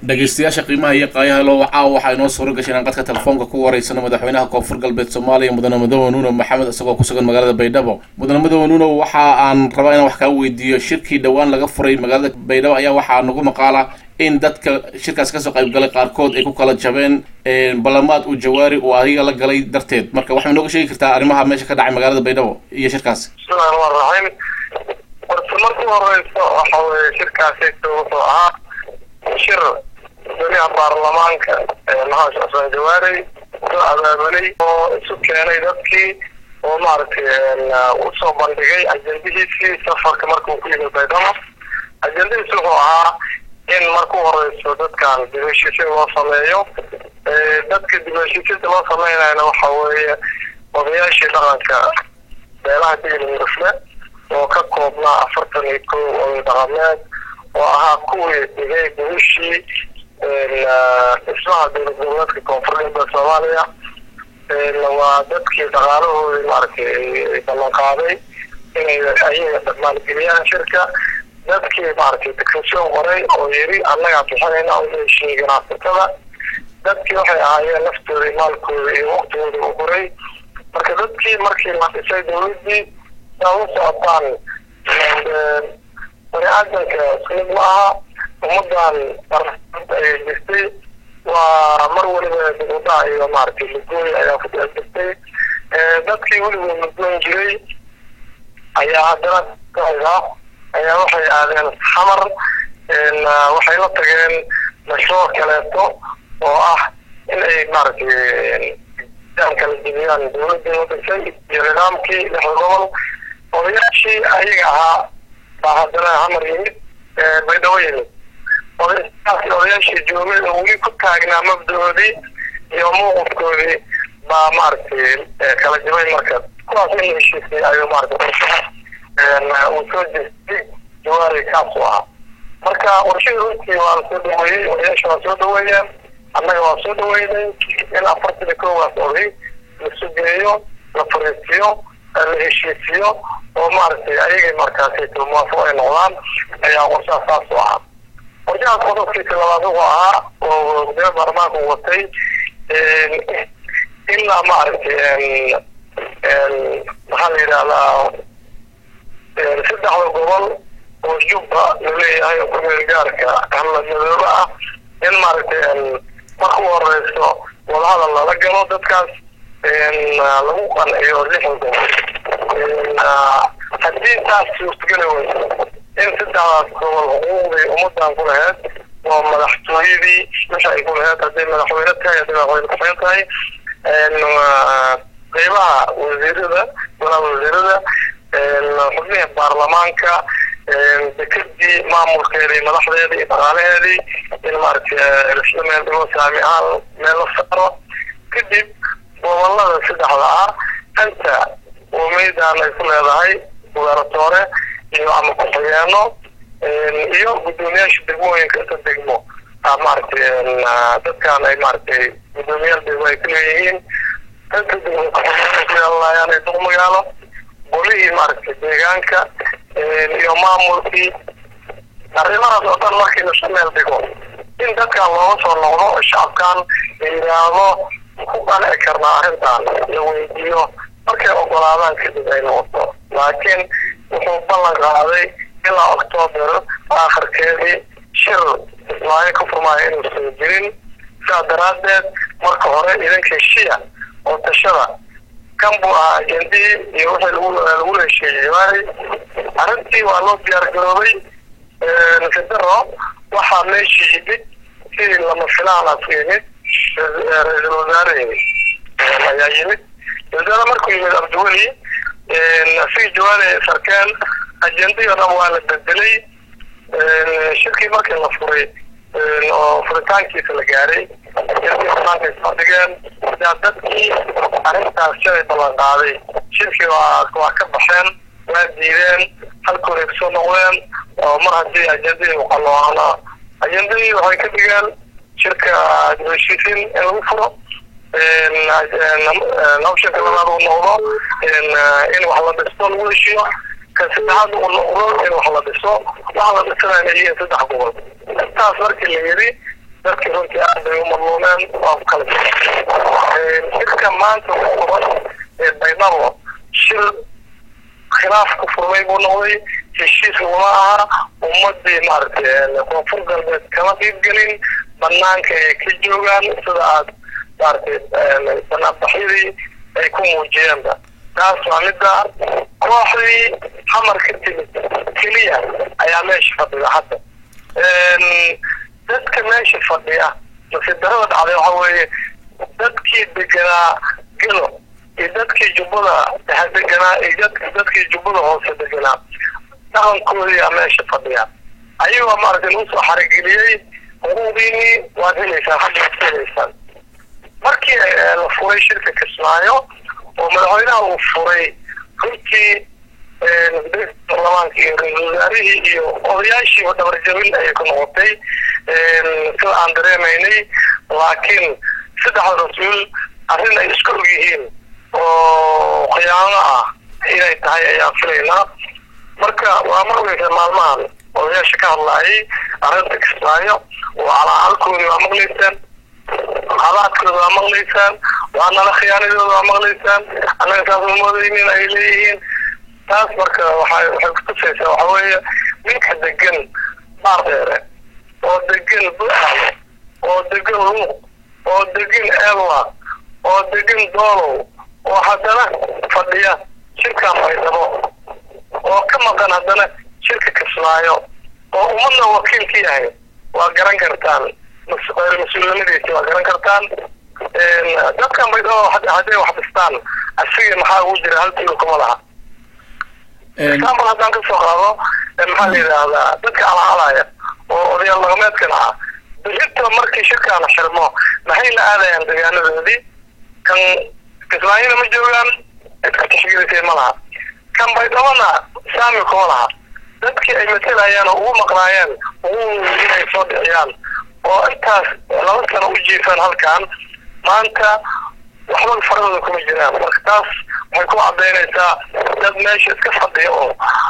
dhegeystayaasha qiimaha iyo qaayaha loo wacaa waxaa inoo suura gashay inaan qadka telefoonka ku wareysano madaxweynaha koonfur galbeed soomaaliya mudane mudane nuuno maxamed isagoo ku sugan magaalada baydhabo mudane mudane nuuno waxa aan rabaa inaan wax kaa weydiiyo shirkii dhowaan laga furay magaalada baydhabo ayaa waxaa nagu maqaala in dadka shirkaas kasoo qayb galay qaarkood ay ku kala jabeen ballamaad uu jawaari uu adiga la galay darteed marka waxay nooga sheegi kartaa arrimaha meesha ka dhacay magaalada baydhabo iyo shirkaasi bismillahi rahmaan raxiim horta markii horeyso waxa weye shirkaasi wuxuu ahaa shir goliha baarlamaanka maxamed xuseen jawaari soo abaabulay oo isu keenay dadkii oo maaragtay usoo bandhigay ajendihiisii safarka marka uu ku yimid baydhabo ajendadiis wuxuu ahaa in marku horeyso dadkan dibheshiisya loo sameeyo dadka dibheshiisyada loo sameynayna waxa weeye odayaashii dhaqanka beelaha digli murufle oo ka koobnaa afartan iyo kow oday dhaqameed oo ahaa kuwii dhigay gubishii dhismaha dowlad goboleedka koonfur galbeed soomaaliya waa dadkii dhaqaalahoodii maaragtay ballan qaaday inay ayaga maalgeliyaan shirka dadkii maaragtay dicretion qoray oo yiri annagaa bixinayna u heshiiyey ganacsatada dadkii waxay ahaayeen naftooda maalkooda iyo waqtigooda u qoray marka dadkii markii la dhisay dowladdii saa u socotaan bani aadamka ismid ma aha ummadan ayay jirtay waa mar waliba dibudhac iyo maaragtay lugooy ayaa ku dhex jirtay dadkii weligood lugoon jiray ayaa haddana ayaa waxay aadeen xamar waxay la tageen mashruuc kaleeto oo ah in ay maaragtay kala jebiyaan dowladii wadasay iyo nidaamkii lixda gobol odayaashii ayaga ahaa baa haddana xamar yimid baydhabo yimid odayaashaasi odayaashii joogay oo weli ku taagnaa mabdahoodii iyo mawqifkoodii baa maaragtay kala jabay marka kuwaas in la heshiisay ayuu maaragtay uu soo jeestay jawaari kaas u ahaa marka warshada runtii waa la soo dhaweeyey odayaasha waa soo dhaweeyeen annaga waa soo dhaweynay in afartan iyo koowaas oday la sugeeyo la fariisiyo la heshiisiyo oo maaragtay ayagay markaasi muwaafaq ay noqdaan ayaa qorshaha saas u ahaa qorshahaas qodobkiisa labaad wuxuu ahaa oo gudoomiya baarlamaanka uu watay ilaa maaragtay maxaa la yidhahdaa saddexda gobol oo jubba laleeyahay oo kumeel gaarka hamladmadoobe ah in maaragtay marka u horeyso wadahadal lala galo dadkaas lagu qanciyo lixda gobol haddii taas suurtageli weyso in saddexdaas gobol xuquuqdii ummadan ku laheyd oo madaxtooyadii wixii ay ku laheyd hadday madaxweyne tahay hadday madaxweyne kuxeen tahay qeybaha wasiirada golaha wasiirada xubnihii baarlamaanka dekadii maamulkeedii madaxdeedii iyo dhaqaalaheedii in maaragtay lisla meel dhigo saami ahaan meel la saaro kadib gobolada saddexda ah anta uumeydan ay ku leedahay guberatoore iyo ama ku-xigeeno iyo guddoomiyaasha degmooyinka inta degmo maaragtay dadkan ay maaragtay guddoomiyaal degmo ay ku leeyihiin inta degmo ku yeelanayaan ay duq magaalo golihii maaragtay deegaanka iyo maamulkii arrimahaas oo dhan markii lasu meel dhigo in dadkan looga soo noqdo shacabkan la yidhaahdo ku qanci karnaa arrintan la weydiiyo markay ogolaadaan kadib ay noqoto laakiin wuxuu ballan qaaday ilaa octoober aakhirkeedii shir islaayo ka furmaayo inuusan jirin sidaa daraaddeed marka hore idinka heshiya oo tashada kan buu ahaa ajendihii iyo wixii lagu lagu heshiiyey jawaari arrintii waa loo diyaar garoobay federo waxaa meeshii yimid sidii lama filaanaas yimid ra-iisul wasaarehii ayaa yimid wasaare markuu yimid abdiweli si jawaari sarkeen ajendihii o dhan waa la bedelay shirkii markii la furay oo furitaankiisa la gaaray ajendihii banaanka soo dhigeen sidaa dadkii arrintaas shalay ballan qaaday shirkii waa waa ka baxeen waa diideen halkooday kusoo noqdeen oo mar haddii ajendadii uqalooana ajendadii waxay ka dhigeen shirka heshiisiin in lagu furo nabshanka labaad uu noqdo in wax la dhisto lagu heshiiyo kan saddexaad uu noqdo in wax la dhiso waxa la dhisanayna yihiin saddex gobol intaas markii la yidhi dadkii runtii aad bay u madluumeen waa ku kala shirka maanta ku furan ee baydhabo shir khilaaf ku furmay buu noqday heshiis laguma aha ummadii maaragtay koonfur galbeed kama qiibgelin banaanka ay ka joogaan sida aad maaragtay banaanbaxyadii ay ku muujiyeenba taas waa midda kooxdii xamar ka timid keliya ayaa meesha fadhida hadda dadka meesha fadhiya nasidarada dhacday waxa weeye dadkii deganaa gelo iyo dadkii jubbada dhexe deganaa iyo dadkii jubbada hoose deganaa dhaqankoodiyaa meesha fadhiya ayagoo maaragtay lagu soo xarageliyey xuquuqdiinii waad helaysaan xaggaad ka helaysaan markii la furay shirka kismaayo oo madaxweynaha uu furay runtii baarlamaanka iyo ra-iisul wasaarihii iyo odayaashiiba dhabarjabin ayay ku noqotay sida aan dareemaynay laakiin saddexda rasuul arrin ay isku og yihiin oo khiyaano ah inay tahay ayaan filaynaa marka waa ma ogeysa maalmahan odayaasha ka hadlaayay arrinta kismaayo waa calacalkoodii waa maqlaysaan habaadkooda waa maqlaysaan waa nala khiyaanadooda waa maqlaysaan annaga saas ma moodaynin ay leeyihiin taas marka waxay waxay kutusaysaa waxa weeye ninka degan baardheere oo degan buxayo oo degan luuq oo degan elwa oo degan doolow oo haddana fadhiya shirkan baydhabo oo ka maqan haddana shirka kismaayo oo ummadna wakiil ka yahay waa garan kartaan mas-uulnimadiisa waa garan kartaan dadkan baydhabo hadday wax dhistaan asiga maxaa ugu jira hal tulo kuma laha example haddaan kasoo qaado maxaa la yidhaahdaa dadka alaalaya oo odayaal dhaqameedkan ah berito markii shirkaan xirmo maxay la aadayaan degaanadoodii kan kismaayona ma joogaan cidka tixgelisay ma laha kan baydhabona saami kuma laha dadkii ay matelayaan oo ugu maqnaayeen ugu inay soo dhiciyaan oo intaas laba sano u jiifaan halkan maanta waxba faradooda kuma jiraan marka taas waxay ku cadaynaysaa dad meesha iska fadhiya oo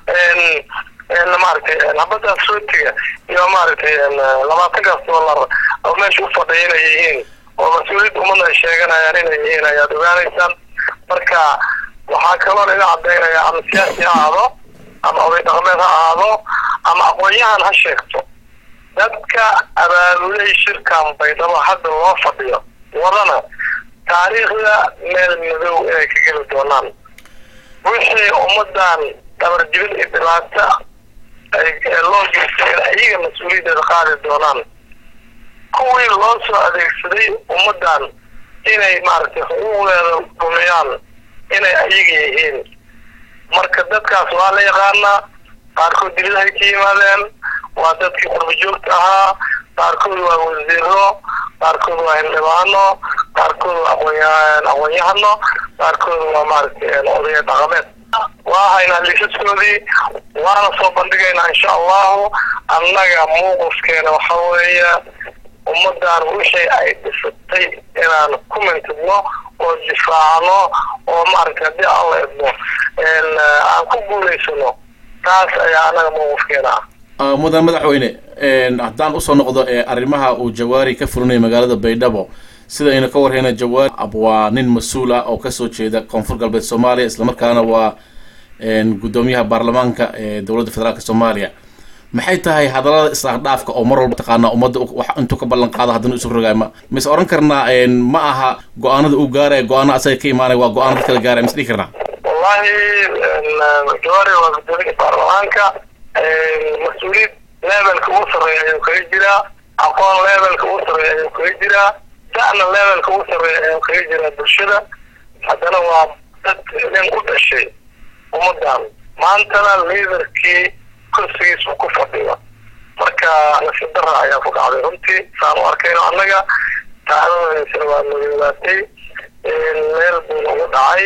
maaragtay habadaas rootiga iyo maaragtay labaatankaas dollar oo meesha u fadhiya inay yihiin oo mas-uuliyadda ummadna ay sheeganayaan inay yihiin ayaad ogaanaysaan marka waxaa kaloo laga cadaynaya ama siyaasi ha ahaado ama oday dhaqameed ha ahaado ama aqoon-yahan ha sheegto dadka abaabulay shirkan baydhabo hadda loo fadhiyo wadana taariikhda meel madow inay ka geli doonaan wixii ummadan dhabarjibin iyo dhibaato loo geystay in ayaga mas-uuliyaddeeda qaadi doonaan kuwii loo soo adeegsaday ummadan inay maaragtay xuquuqdeeda dhumiyaan inay ayaga yihiin marka dadkaas waa la yaqaanaa qaarkood dilidahay ka yimaadeen waa dadkii qurba joogta ahaa qaarkood waa wasiiro qaarkood waa hildhibaano qaarkood waa aqoon aqoon-yahano qaarkood waa maaragtay odaya dhaqameed waa haynaa liisaskoodii waana soo bandhigaynaa insha allahu annaga muuqufkeena waxa weeye ummadan wixii ay dhisatay inaan ku mintidno oo difaacno oo maaragtay haddii aan la idmo aan ku guulaysano taas ayaa annaga muuqufkeena ah mudan madaxweyne haddaan usoo noqdo arrimaha uu jawaari ka fulinayo magaalada baydhabo sida aynu ka warhayna jawaari waa nin mas-uul ah oo kasoo jeeda koonfur galbeed soomaaliya islamarkaana waa guddoomiyaha baarlamaanka ee dowladda federaalk soomaaliya maxay tahay hadallada isdhaafdhaafka oo mar walba taqaanaa ummadda wax intuu ka ballan qaado haddana isu rogaay ma mise oran karnaa ma aha go-aanada uu gaaraya go-aano asaga ka imaanaya waa go-aano dad kala gaaraya mise dhihi karnaa wallahi jawaari waa guddoomiyaha baarlamaanka mas-uuliyad levelka ugu sarreeya ayuu kaga jiraa aqoon levelka ugu sarreeya ayuu kaga jiraa da'na levelka ugu sarreeya ayuu kaga jiraa bulshada haddana waa dad nin u dhashay ummadan maantana liidarkii kursigiisa ku fadhiyo marka nasiib dara ayaa ku dhacday runtii saan u arkayno annaga taacdadaysana waa madoobaatay meel buuna ugu dhacay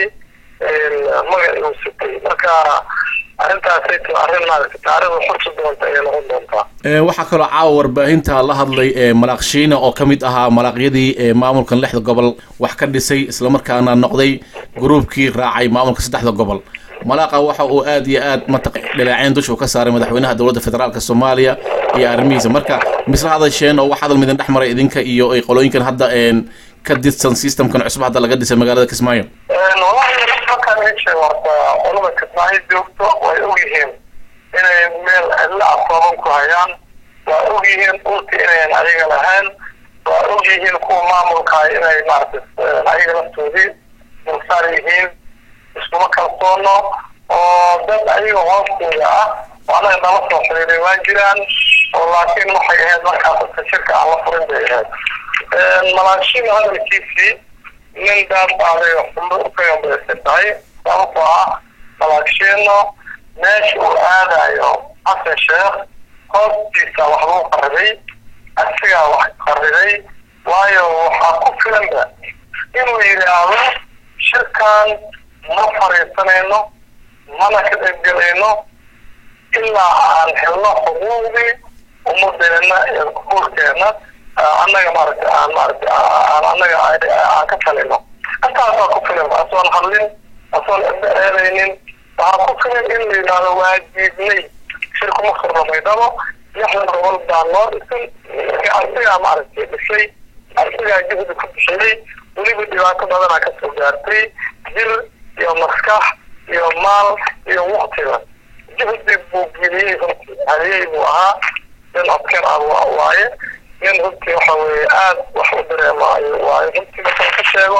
magac igu sitay marka arrintaasay t arrin maaragtay taariikhda xursi doonta ayay noqon doontaa waxaa kaloo caawa warbaahinta la hadlay malaaq shiina oo ka mid ahaa malaaqyadii maamulkan lixda gobol wax ka dhisay islamarkaana noqday gruubkii raacay maamulka saddexda gobol malaaqa waxa uu aad iyo aad mataq dhaleeceyn dusha u ka saaray madaxweynaha dowladda federaalk soomaaliya iyo arrimihiisa marka misla hadasheen oo wax hadal midin dhex maray idinka iyo ay qolooyinkan hadda ka didsan systemkan cusub hadda laga dhisay magaalada kismaayo wallahi halkan meesha horta qolada kismaayo joogto way ogyihiin inay meel cidla afooban ku hayaan waa ogyihiin dhulka inayn ayaga lahayn waa ogyihiin kuwa maamulka inay maarata ayaga laftoodii dulsaar yihiin iskuma kalsoono oo dad ayaga hoostooda ah oo anaga nala soo xiriiray waa jiraan oo laakiin waxay ahayd markaas dadka shirka aan la furin bay ahayd malaashida hadalkiisii nin daadbaaday xumbo ukayombaysan tahay sababtoo ah malaagsheeno meesha uu aadayo xasan sheekh hoostiisa wax lagu qarriday asigaa wax qarriday waayo waxaa ku filanba inuu yidhaahdo shirkan ma fariisanayno mana ka qaybgelayno ilaa aan helno xuquuqdii ummadeena iyo kuulkeena annaga maaragta aan maaragta aan annaga aan ka talino intaasaa ku filan asoon hadlin asoon cidda eedaynin waxaa ku filan in la yidhaahdo waa diidnay shirkuma furno maydhabo lixdan gobol baa noo dhisan asigaa maaragtay dhisay asigaa juhdi ku bixiyey weliba dhibaato badanaa kasoo gaartay jir iyo maskax iyo maal iyo waktiga juhdi buu geliyey runtii haliyey buu ahaa nin askar ah waaye nin runtii waxa weye aada wax u dareemaayo waayo runtii markaan ka sheego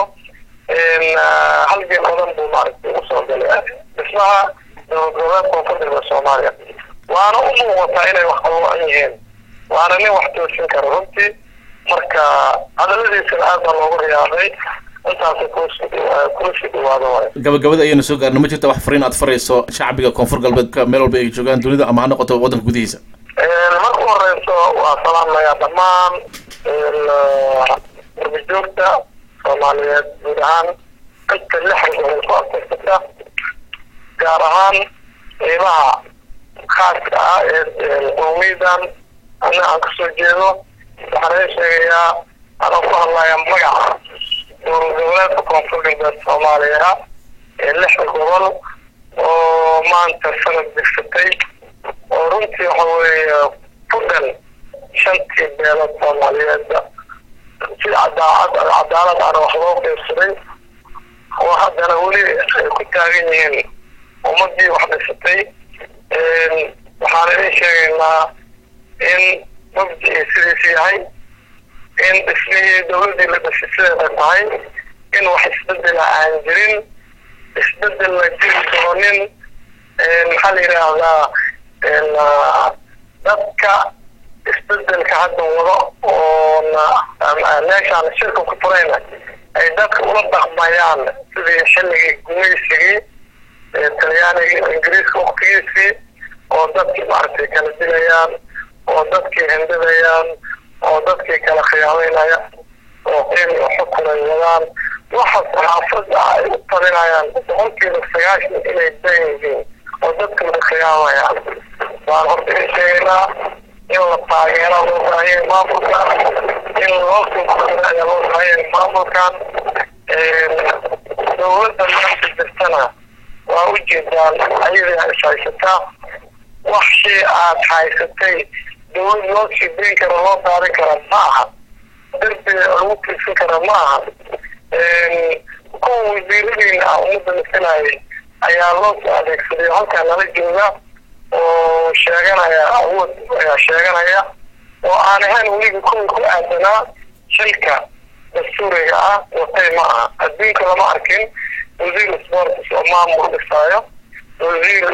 halgeen badan buu maaragtay usoo galay dhismaha dowlad goboleedka koonfurta soomaaliya waana u muuqataa inay wax qaboan yihiin waana nin wax toosin kara runtii marka hadaladiisana aad baa loogu riyaaday intaasa kula sii dhawaado waay gabagabada ayaynu soo gaarna ma jirta wax fariin aad farayso shacbiga koonfur galbeedka meel walba ay joogaan dunida ama ha noqoto waddanka gudihiisa marka u horeyso waa salaamayaa dhammaan darbijoogta soomaaliyeed guud ahaan inta lixda gobol ku adeegsata gaar ahaan qiimaha khaaska ah ee qowmiydan ana aan kasoo jeedo waxaan idin sheegayaa anoo ku hadlaya magaca dowlad goboleedka koonfur galbeed soomaaliya ee lixda gobol oo maanta sanad digsatay oo runtii waxa weeye fudan shantii beelood soomaaliyeedba si cadaacad cadaalad ana wax loo qeybsaday oo haddana weli ay ku taagan yihiin ummadii wax dhisatay waxaan idin sheegaynaa in mabdii sidiis yahay in dhismihii dowladdii la dhisay sideeda tahay in wax isbedela aan jirin isbedel la jiri doonin maxaa la yidhaahdaa dadka isbedelka hadda wado oona meeshaan shirka ku furayna ay dadka ula dhaqmayaan sidii xilligii gumaysigii talyaanigii ingiriiska waktigiisii oo dadkii maaragtay kala dilayaan oo dadkii hindidayaan oo dadkii kala khiyaameynaya oo qiimi xukun ay wadaan waxa saxaafadda ay u talinayaan boqolkiiba sagaashan inay dan yihiin oo dadka la khiyaamayaan waan horta in sheegaynaa in la taageero loo baahanya maamulkan in loo soo ayaa loo baahanya maamulkan dowladda maanta jirtana waa u jeedaan ayadaa is haysataa waxii aad haysatay dowlad loo sii dayn kara loo daadin kara ma aha derbiga lagu tiirsan kara ma aha kuwa wasiiradiina ah ummadda masalayay ayaa loo soo adeegsaday halkaa nala jooga oo sheeganaya awood ayaa sheeganaya oo aan ahayn weliba kuwii ku aadanaa shilka dastuuriga ah watay ma aha adduunka lama arkin wasiir sports oo maamul dhisaayo wasiir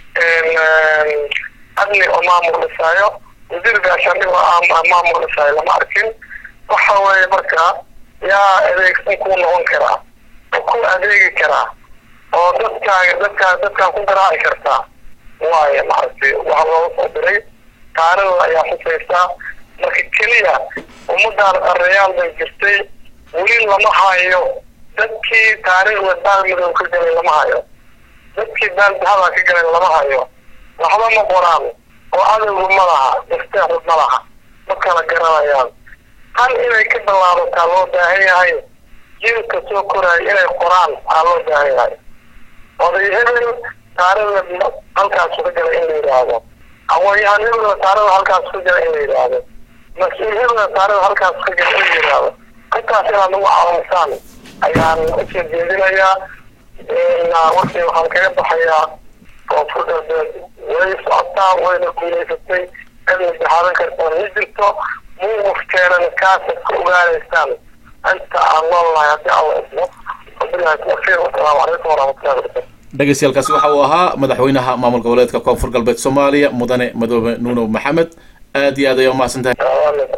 adni oo maamul dhisaayo wasiir gaashaandhig oo maamul dhisaayo lama arkin waxa weeye marka yaa adeegsan kuu noqon karaa oo ku adeegi karaa oo dadkaaga dadkaa dadkaan ku garaaci kartaa waaye maaragtay waxa looga soo diray taarikhda ayaa xusaysaa marka keliya ummadaan qarrayaal bay jirtay weli lama hayo dadkii taariikhda baalmadow ka galay lama hayo dadkii baaldahadaa ka galay lama hayo waxba ma qoraan oo adowgu ma laha dasteexu ma laha ma kala garanayaan tan inay ka bilaabataa loo baahan yahay jiilka soo koraayo inay qoraan aa loo baahan yahay oday hebel taarikhda halkaasu ka galay in la yidhaahdo aqoon-yahanimada wasaarada halkaas ku jira in la yidhaahdo mas-uuliyada wasaarada halkaas ku jira in la yidhaahdo intaas inaad nagu caawisaan ayaan usoo jeedinayaa warkii waxaan kaga baxayaa koonfur galbeed way socotaa wayna guulaysatay cidna jaxaadan kartaa ma jirto muuqufkeedana kaasaad ka ogaanaysaan inta aan noolnahay haddii alla ismo wabilahi tawfiiq wasalaamu calaykum waraxmatullahi wabarakatu dhegeystayaaalkaasi waxa uu ahaa madaxweynaha maamul goboleedka koonfur galbeed soomaaliya mudane madoobe nuuno maxamed aad iyo aad ayaa umahadsan tahay